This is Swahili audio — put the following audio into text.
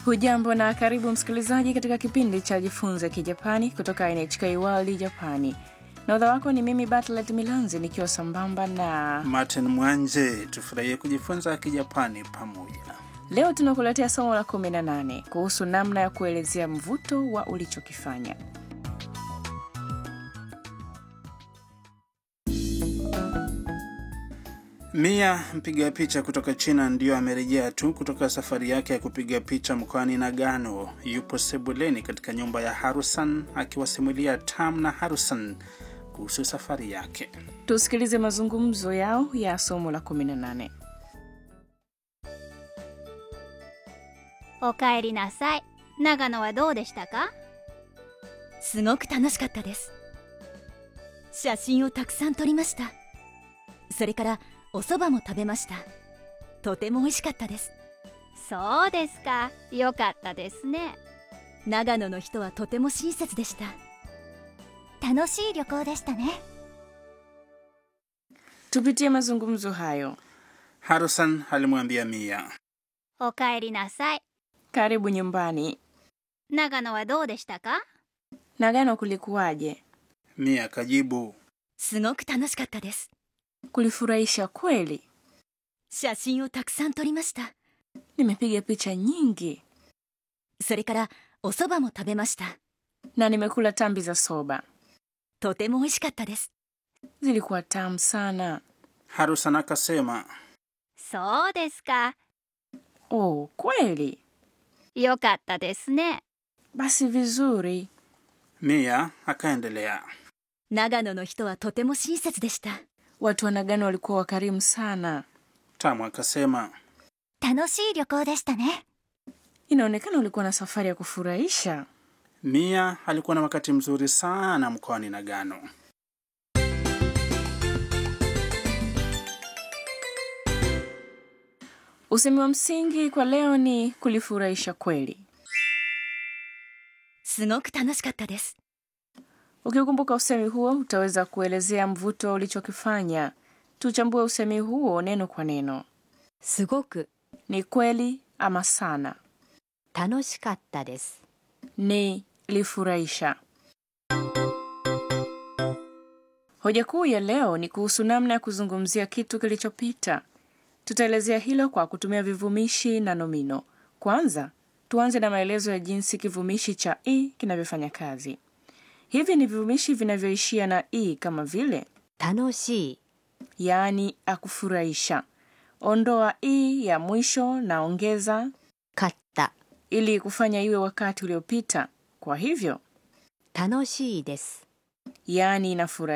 Hujambo na karibu msikilizaji katika kipindi cha Jifunze Kijapani kutoka NHK World Japani. Nahodha wako ni mimi Bartlet Milanzi nikiwa sambamba na Martin Mwanje. Tufurahie kujifunza Kijapani pamoja. leo tunakuletea somo la 18 kuhusu namna ya kuelezea mvuto wa ulichokifanya. Mia mpiga picha kutoka China ndiyo amerejea tu kutoka safari yake ya kupiga picha mkoani Nagano. Yupo sebuleni katika nyumba ya Harusan akiwasimulia Tam na Harusan kuhusu safari yake. Tusikilize mazungumzo yao ya somo la 18. おかえりなさい長野はどうでしたかすごく楽しかったです写真をたくさん撮りましたそれからお蕎麦も食べましたとても美味しかったですそうですかよかったですね長野の人はとても親切でした楽しい旅行でしたね Tupitie mazungumzo hayo. Harusan alimwambia Mia, おかえりなさい Karibu nyumbani. 長野はどうでしたか Nagano kulikuwaje? Mia akajibu, すごく楽しかったです Kulifurahisha kweli. 写真をたくさん撮りました Nimepiga picha nyingi それからお蕎麦も食べました na nimekula tambi za soba, とても美味しかったです zilikuwa tamu sana. Harusan akasema, そうですか Oh, kweli? よかったですね Basi vizuri. Mia akaendelea, 長野の人はとても親切でした Watu wa Nagano walikuwa wakarimu sana. Tamu akasema, 楽しい旅行でしたね Inaonekana ulikuwa na safari ya kufurahisha. Mia alikuwa na wakati mzuri sana mkoani Nagano. Usemi wa msingi kwa leo ni kulifurahisha kweli. すごく楽しかったです Ukikumbuka usemi huo, utaweza kuelezea mvuto ulichokifanya. Tuchambue usemi huo neno kwa neno. すごく Ni kweli ama sana? 楽しかったです Ni lifurahisha. Hoja kuu ya leo ni kuhusu namna ya kuzungumzia kitu kilichopita. Tutaelezea hilo kwa kutumia vivumishi na nomino. Kwanza, tuanze na maelezo ya jinsi kivumishi cha i kinavyofanya kazi. Hivi ni vivumishi vinavyoishia na i kama vile 楽しい yaani akufurahisha. Ondoa i ya mwisho na ongeza かった ili kufanya iwe wakati uliopita. Kwa hivyo, 楽しいです yaani inafurahisha.